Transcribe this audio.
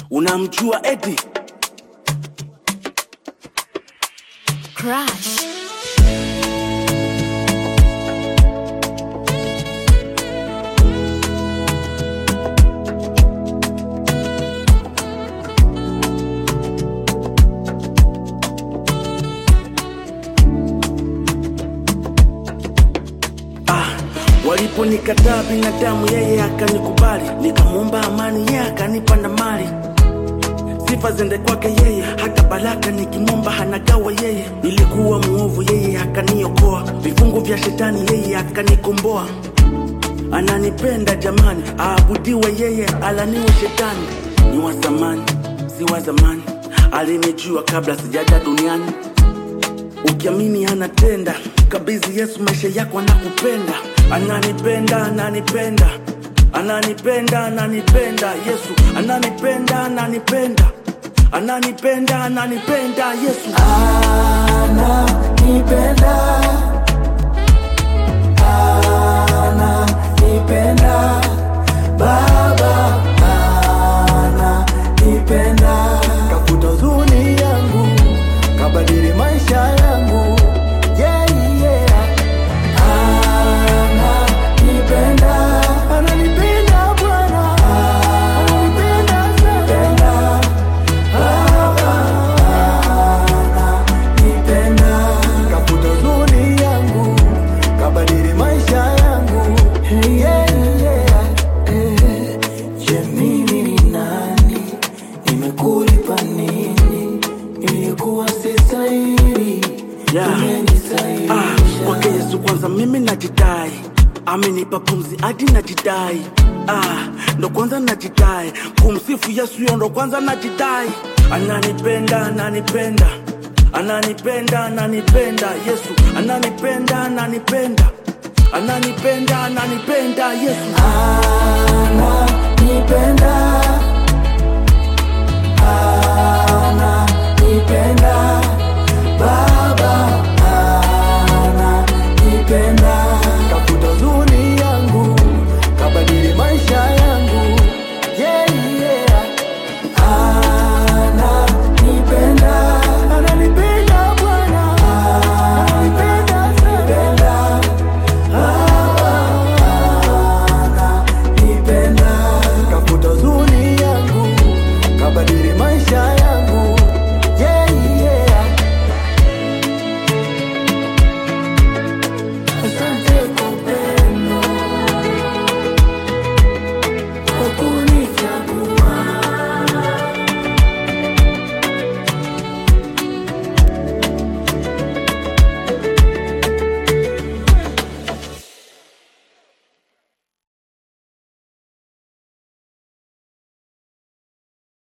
unamjua eti Crush. ah, waliponikataa binadamu yeye akanikubali nikamwomba amani yeye akanipa na mali sifa zende kwake yeye hata baraka nikimwomba hanagawa yeye nilikuwa muovu yeye akaniokoa vifungu vya shetani yeye akanikomboa ananipenda jamani aabudiwe yeye alaniwe shetani ni wa zamani si wa zamani alinijua kabla sijaja duniani ukiamini anatenda kabizi yesu maisha yako anakupenda ananipenda ananipenda ananipenda ananipenda yesu ananipenda ananipenda ananipenda ananipenda yesu ananipenda ananipenda baba ananipenda kafuta huzuni yangu kabadili maisha yangu yeah, yeah. ananipenda ananipenda bwana ananipenda sana nipenda kafuta huzuni yangu kabadili maisha yangu yeah, yeah. Eh, je mimi ni nani nimekulipa nini ilikuwa sistahili Yeah. Ah, umenisaidisha kwake yesu kwanza mimi najidai amenipa pumzi hadi najidai ah, ndo kwanza najidai kumsifu yesu yo ndo kwanza najidai ananipenda ananipenda ananipenda ananipenda yesu ananipenda ananipenda ananipenda ananipenda yesu ananipenda ananipenda